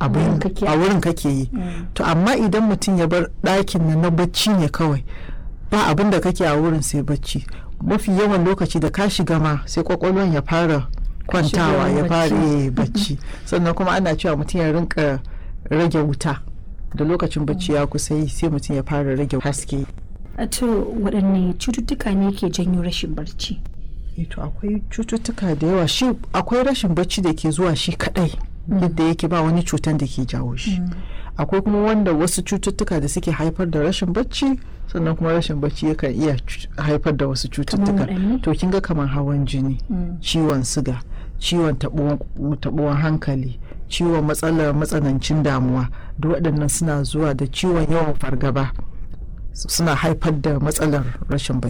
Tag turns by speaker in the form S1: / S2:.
S1: abin
S2: kake-
S1: a wurin kake yi to amma idan mutum ya bar ɗakin nan na bacci ne kawai ba abin da kake a wurin sai bacci mafi yawan lokaci da ka shiga ma sai kwakwalwan ya fara kwantawa ya fara
S2: bacci.
S1: eh, bacci sannan kuma ana cewa mutum ya rinka rage wuta da lokacin bacci ya kusa yi sai mutum ya fara rage haske
S2: A to waɗanne cututtuka ne ke janyo rashin barci
S1: Eh, to akwai cututtuka da yawa shi akwai rashin bacci da ke zuwa shi kadai yadda yake ba wani cutan da ke jawo shi akwai kuma wanda wasu cututtuka da suke haifar da rashin bacci sannan kuma rashin bacci yakan iya cu- haifar da wasu cututtuka
S2: waɗanne?
S1: to kin ga kamar hawan jini
S2: Mm.
S1: ciwon siga ciwon taɓuwan taɓuwan hankali ciwon matsalar matsanancin damuwa duk waɗannan suna zuwa da ciwon yawan fargaba suna haifar da matsalar rashin bacci